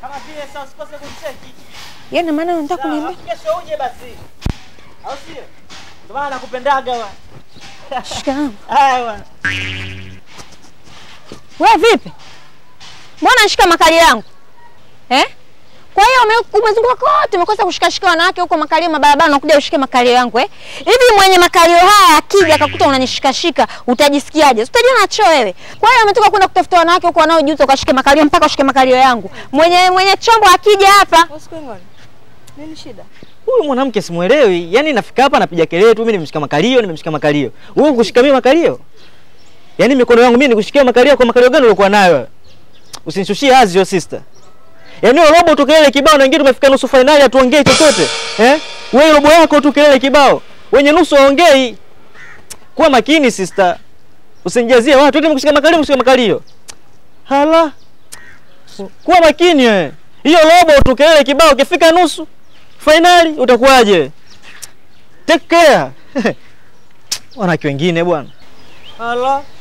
Kama vile sasa usikose kumcheki. Yaani maana unataka Sawa, kuniambia Kesho uje basi. Au sio? Ndio maana nakupendaga wa. shikamoo. Haya bwana. Wewe vipi? Mbona nashika makali yangu? Eh? Kwa hiyo ume- umezunguka kote umekosa kushikashika wanawake huko makalio mabarabara unakuja ushike makalio yangu eh? Hivi mwenye makalio haya akija akakuta unanishikashika utajisikiaje? Si Utajiona choo wewe. Kwa hiyo umetoka kwenda kutafuta wanawake huko wanaojuta ukashike makalio mpaka ushike makalio yangu. Mwenye mwenye chombo akija hapa Usikengoni. Nini shida? Huyu mwanamke simuelewi. Yaani nafika hapa napiga kelele tu mimi nimemshika makalio, nimemshika makalio. Wewe kushika mimi makalio? Yaani mikono yangu mimi nikushikia makalio kwa makalio gani uliokuwa nayo? wewe? Usinishushie hazi hiyo sister. Yaani wewe robo tu kelele kibao na wengine tumefika nusu finali hatuongei chochote. Eh? Wewe robo yako tu kelele kibao. Wenye nusu waongei. Kuwa makini sister. Usinijazie watu eti nimekushika makalio, nimekushika makalio. Hala. Kuwa makini wewe. Hiyo robo tu kelele kibao ukifika nusu fainali utakuwaje? Take care. Wanawake wengine bwana. Hala.